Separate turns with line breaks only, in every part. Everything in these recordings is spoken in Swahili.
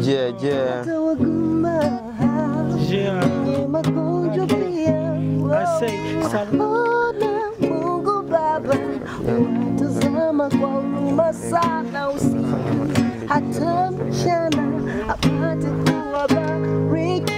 Yeah, yeah.
hata wagumba
Yeah.
wenye magonjwa pia
I say salam.
Ona Mungu Baba watazama kwa huruma sana usiku hata mchana apate kuwabariki.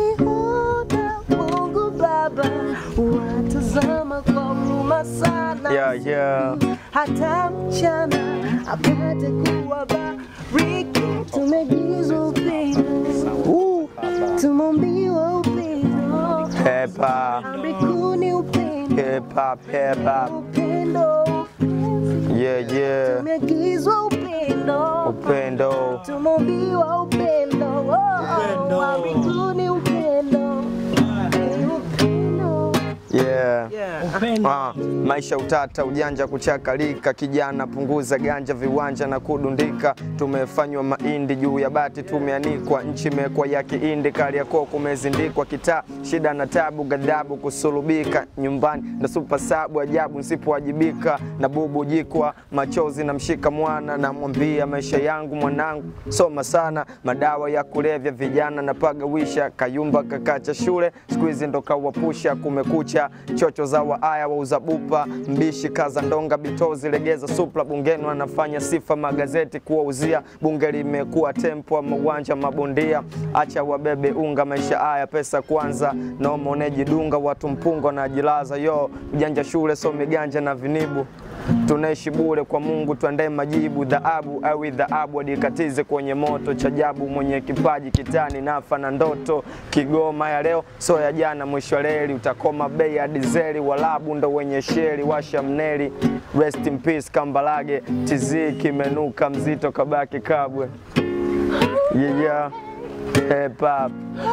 Ona Mungu Baba watazama kwa huruma sana
Yeah, yeah.
hata mchana apate kuwabariki. Tumegizwa upendo,
Woo.
tumombiwa upendo,
Hip hop,
amri kuu ni upendo,
hip hop, hip hop.
upendo
Yeah, yeah.
tumeagizwa upendo,
Upendo.
tumombiwa upendo,
Upendo.
amri kuu ni upendo, ni upendo.
Yeah.
Upendo.
Ah, maisha utata, ujanja kuchakalika, kijana punguza ganja, viwanja na kudundika. Tumefanywa mahindi juu ya bati, tumeanikwa, nchi imekuwa ya kiindi, Kariakoo kumezindikwa, kitaa shida na tabu, ghadhabu kusulubika, nyumbani na supa sabu, ajabu nisipowajibika, na bubu jikwa, machozi namshika mwana, namwambia maisha yangu mwanangu, soma sana, madawa ya kulevya, vijana napagawisha, kayumba kakacha shule, siku hizi ndo kawapusha, kumekucha, chocho za waaya wauza bupa, mbishi kaza ndonga, bitozi legeza supla, bungeni wanafanya sifa, magazeti kuwauzia, bunge limekuwa tempo, mauwanja mabondia, acha wabebe unga, maisha haya pesa kwanza, noma unejidunga, watu mpungo na jilaza, yo ujanja shule, some ganja na vinibu tunaishi bure kwa Mungu, tuandae majibu. Dhahabu awi dhahabu, adikatize kwenye moto. Chajabu mwenye kipaji kitani, nafa na ndoto. Kigoma ya leo so ya jana, mwisho wa reli utakoma bei ya dizeli. Walabu ndo wenye sheri, washa mneli. Rest in peace Kambalage, TZ kimenuka mzito, kabaki kabwe. Yeah, yeah. Hip hop.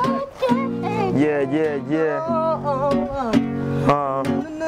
Yeah, yeah, yeah. Uh,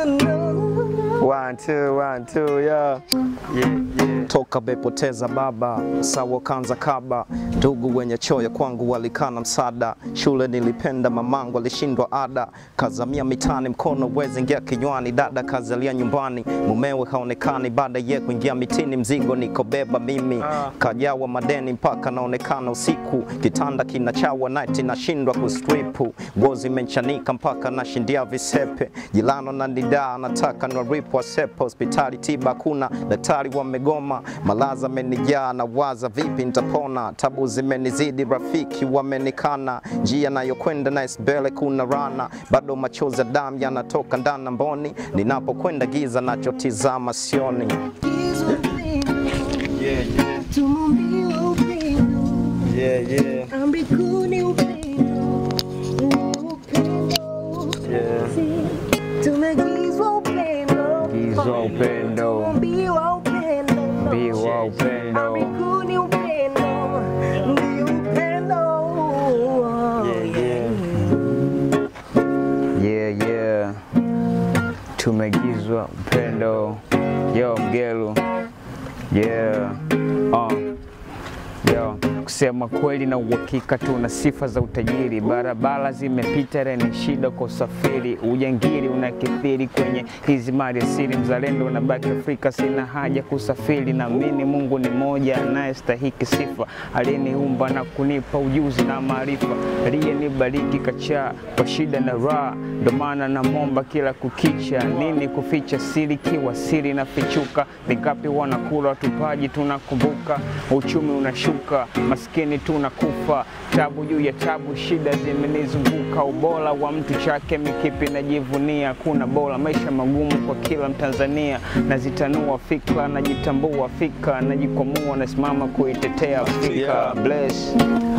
one, two, one, two, yeah. Yeah, yeah.
toka bepoteza baba sawa kanza kaba ndugu wenye choyo kwangu walikana msada shule nilipenda mamangu alishindwa ada kazamia mitani mkono wezi ingia kinywani dada kazalia nyumbani mumewe haonekani baada ye kuingia mitini mzigo nikobeba mimi kajawa madeni mpaka naonekana usiku kitanda kinachawa night nashindwa kustripu ngozi imenchanika mpaka nashindia visepe jilano na nidaa nataka nwaripu wasepe hospitali tiba kuna daktari wamegoma malaza amenijaa na waza vipi nitapona tabu zimenizidi rafiki wamenikana njia nayokwenda naisbele kuna rana bado machozi ya damu yanatoka ndana mboni ninapokwenda giza nachotizama sioni
Agizwa upendo,
Yeah, yeah.
tumombiwa upendo,
Yeah, yeah.
amri kuu ni upendo, ni upendo.
Yeah.
Tumeagizwa upendo,
Agizwa upendo.
tumombiwa upendo,
Mbiwa upendo.
amri kuu ni upendo, ni upendo.
Yeah, yeah.
Yeah, yeah. Tumegizwa upendo. Yo, mgelu. Yeah. Uh. Yo, kusema kweli na uhakika tuna sifa za utajiri. Barabara zimepita reni shida kwa usafiri, ujangiri unakithiri kwenye hizi mali asili. Mzalendo unabaki Afrika, sina haja kusafiri. Naamini Mungu ni moja anayestahiki sifa, aliyeniumba na kunipa ujuzi na maarifa, aliyenibariki kachaa kwa shida na raha. Ndo maana namwomba kila kukicha, nini kuficha siri kiwa siri na fichuka. Vingapi wanakula watupaji, tunakumbuka uchumi unashuka, maskini tunakufa, tabu juu ya tabu, shida zimenizunguka. Ubora wa mtu chake mikipi najivunia, kuna bora maisha magumu kwa kila Mtanzania. Nazitanua fikra, najitambua fika, najikwamua, nasimama kuitetea Afrika.
Yeah.
Bless.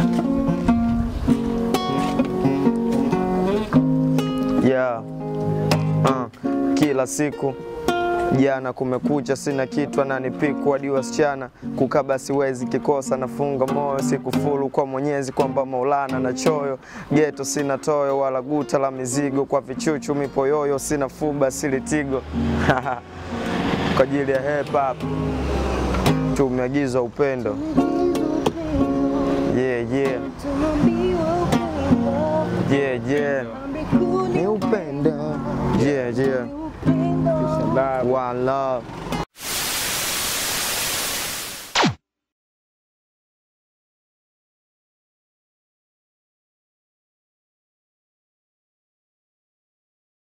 Yeah. Uh, kila siku jana kumekucha, sina kitu ananipiku hadi wasichana kukaba siwezi, kikosa nafunga moyo, sikufuru kwa Mwenyezi kwamba Maulana na choyo geto, sina toyo wala guta la mizigo, kwa vichuchu mipoyoyo, sina fuba silitigo kwa ajili ya hip hop tumeagizwa upendo. Yeah, yeah.
Tumombiwa upendo,
Yeah, yeah.
amri kuu ni
Ni upendo. Yeah, yeah.
upendo.
One love.